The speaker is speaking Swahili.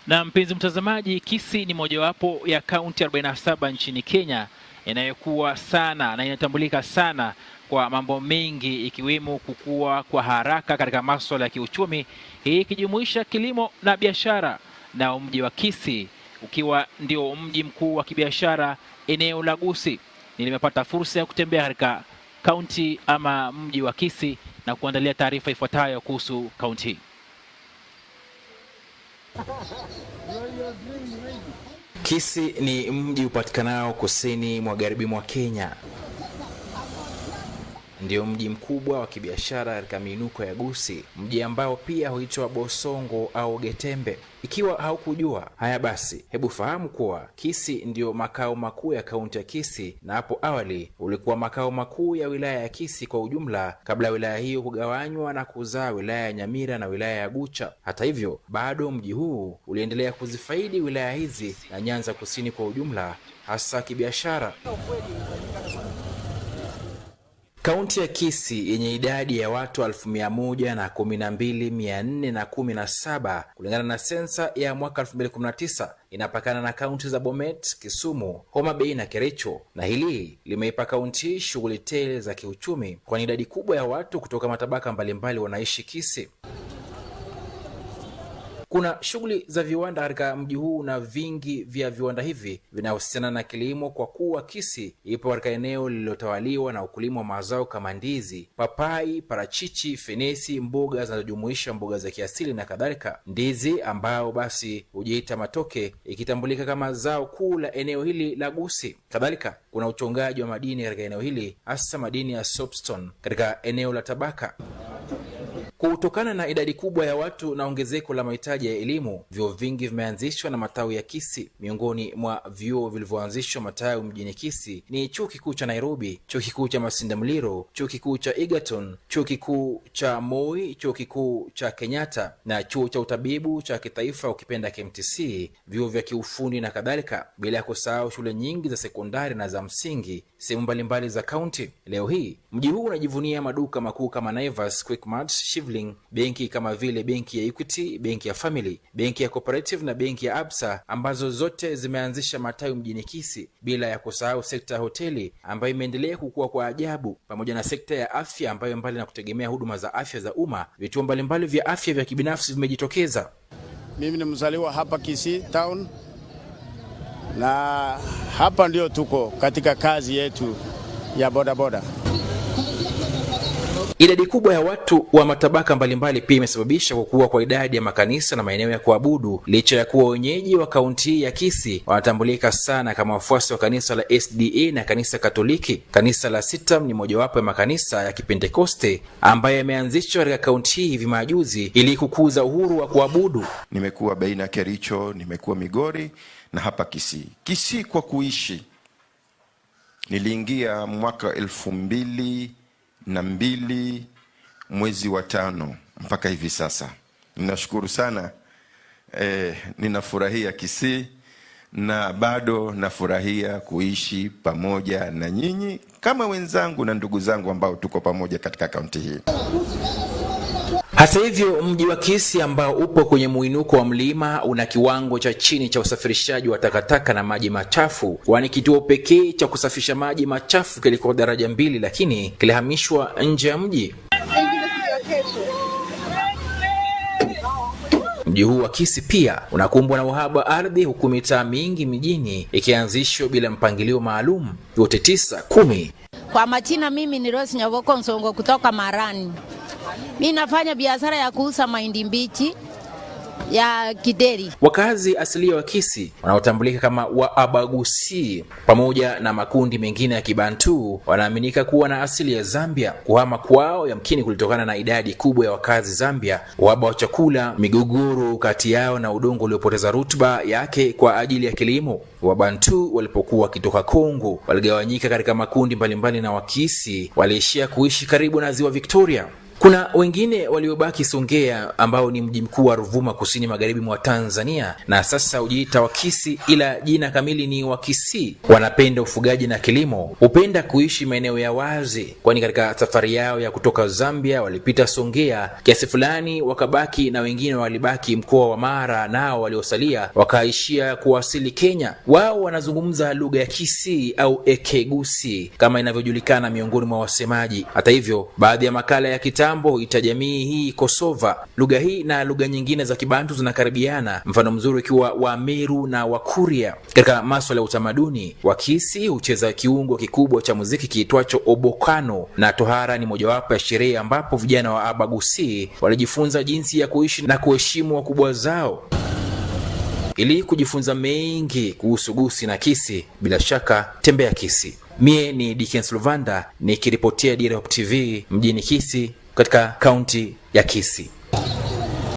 Na mpenzi mtazamaji, Kisii ni mojawapo ya kaunti 47 nchini Kenya inayokuwa sana na inatambulika sana kwa mambo mengi ikiwemo kukua kwa haraka katika masuala ya kiuchumi, hii ikijumuisha kilimo na biashara, na mji wa Kisii ukiwa ndio mji mkuu wa kibiashara eneo la Gusii. Nimepata fursa ya kutembea katika kaunti ama mji wa Kisii na kuandalia taarifa ifuatayo kuhusu kaunti hii. Kisii ni mji upatikanao kusini magharibi mwa Kenya. Ndio mji mkubwa wa kibiashara katika miinuko ya Gusii, mji ambao pia huitwa Bosongo au Getembe. Ikiwa haukujua haya, basi hebu fahamu kuwa Kisii ndio makao makuu ya kaunti ya Kisii, na hapo awali ulikuwa makao makuu ya wilaya ya Kisii kwa ujumla, kabla ya wilaya hiyo kugawanywa na kuzaa wilaya ya Nyamira na wilaya ya Gucha. Hata hivyo, bado mji huu uliendelea kuzifaidi wilaya hizi na Nyanza Kusini kwa ujumla, hasa kibiashara. Kaunti ya Kisii yenye idadi ya watu elfu mia moja na kumi na mbili mia nne na kumi na saba kulingana na sensa ya mwaka 2019 inapakana na kaunti za Bomet, Kisumu, Homa Bay na Kericho, na hili limeipa kaunti hii shughuli tele za kiuchumi, kwani idadi kubwa ya watu kutoka matabaka mbalimbali wanaishi Kisii. Kuna shughuli za viwanda katika mji huu na vingi vya viwanda hivi vinahusiana na kilimo, kwa kuwa Kisii ipo katika eneo lililotawaliwa na ukulima wa mazao kama ndizi, papai, parachichi, fenesi, mboga zinazojumuisha mboga za kiasili na kadhalika. Ndizi ambayo basi hujiita matoke, ikitambulika kama zao kuu la eneo hili la Gusii. Kadhalika kuna uchongaji wa madini katika eneo hili, hasa madini ya soapstone katika eneo la Tabaka. Kutokana na idadi kubwa ya watu na ongezeko la mahitaji ya elimu, vyuo vingi vimeanzishwa na matawi ya Kisii. Miongoni mwa vyuo vilivyoanzishwa matawi mjini Kisii ni chuo kikuu cha Nairobi, chuo kikuu cha Masinde Muliro, chuo kikuu cha Egerton, chuo kikuu cha Moi, chuo kikuu cha Kenyatta na chuo cha utabibu cha kitaifa ukipenda KMTC, vyuo vya kiufundi na kadhalika, bila ya kusahau shule nyingi za sekondari na za msingi sehemu mbalimbali za kaunti. Leo hii mji huu unajivunia maduka makuu kama Naivas, Quickmart, Shivling, benki kama vile benki ya Equity, benki ya Family, benki ya Cooperative na benki ya Absa ambazo zote zimeanzisha matawi mjini Kisii, bila ya kusahau sekta ya hoteli ambayo imeendelea kukua kwa ajabu, pamoja na sekta ya afya ambayo mbali na kutegemea huduma za afya za umma, vituo mbalimbali vya afya vya kibinafsi vimejitokeza. Mimi ni mzaliwa hapa Kisii town na hapa ndio tuko katika kazi yetu ya bodaboda. Idadi kubwa ya watu wa matabaka mbalimbali pia imesababisha kukua kwa idadi ya makanisa na maeneo ya kuabudu, licha ya kuwa wenyeji wa kaunti hii ya Kisii wanatambulika sana kama wafuasi wa kanisa la SDA na kanisa Katoliki. Kanisa la Sitam ni mojawapo ya makanisa ya Kipentekoste ambayo yameanzishwa katika kaunti hii hivi majuzi ili kukuza uhuru wa kuabudu. Nimekuwa baina ya Kericho, nimekuwa Migori na hapa Kisii. Kisii kwa kuishi, niliingia mwaka elfu mbili na mbili mwezi wa tano mpaka hivi sasa. Ninashukuru sana eh, ninafurahia Kisii na bado nafurahia kuishi pamoja na nyinyi kama wenzangu na ndugu zangu ambao tuko pamoja katika kaunti hii. Hata hivyo mji wa Kisii ambao upo kwenye muinuko wa mlima una kiwango cha chini cha usafirishaji wa takataka na maji machafu, kwani kituo pekee cha kusafisha maji machafu kilikuwa daraja mbili, lakini kilihamishwa nje ya mji. Mji huu wa Kisii pia unakumbwa na uhaba wa ardhi, huku mitaa mingi mijini ikianzishwa bila mpangilio maalum, yote tisa kumi. Kwa majina, mimi ni Rose Nyavoko Nsongo kutoka Marani. Mi nafanya biashara ya kuuza mahindi mbichi ya Kideri. Wakazi asilia wa Kisii wanaotambulika kama Waabagusi pamoja na makundi mengine ya Kibantu wanaaminika kuwa na asili ya Zambia. Kuhama kwao yamkini kulitokana na idadi kubwa ya wakazi Zambia, uhaba wa chakula, migogoro kati yao na udongo uliopoteza rutuba yake kwa ajili ya kilimo. Wabantu walipokuwa wakitoka Kongo waligawanyika katika makundi mbalimbali, na Wakisi waliishia kuishi karibu na ziwa Victoria. Kuna wengine waliobaki Songea ambao ni mji mkuu wa Ruvuma kusini magharibi mwa Tanzania na sasa hujiita Wakisi ila jina kamili ni Wakisii. Wanapenda ufugaji na kilimo, hupenda kuishi maeneo ya wazi, kwani katika safari yao ya kutoka Zambia walipita Songea kiasi fulani wakabaki, na wengine walibaki mkoa wa Mara, nao waliosalia wakaishia kuwasili Kenya. Wao wanazungumza lugha ya Kisii au Ekegusi kama inavyojulikana miongoni mwa wasemaji. Hata hivyo, baadhi ya makala ya kitambo ita jamii hii Kosova. Lugha hii na lugha nyingine za Kibantu zinakaribiana, mfano mzuri ukiwa Wameru na Wakuria. Katika maswala ya utamaduni, Wakisi hucheza kiungo kikubwa cha muziki kiitwacho obokano, na tohara ni mojawapo ya sherehe ambapo vijana wa Abagusi walijifunza jinsi ya kuishi na kuheshimu wakubwa zao. Ili kujifunza mengi kuhusu Gusi na Kisi, bila shaka tembea Kisi. Mie ni Dickens Luvanda nikiripotia Dira Hope TV mjini Kisi katika kaunti ya Kisi.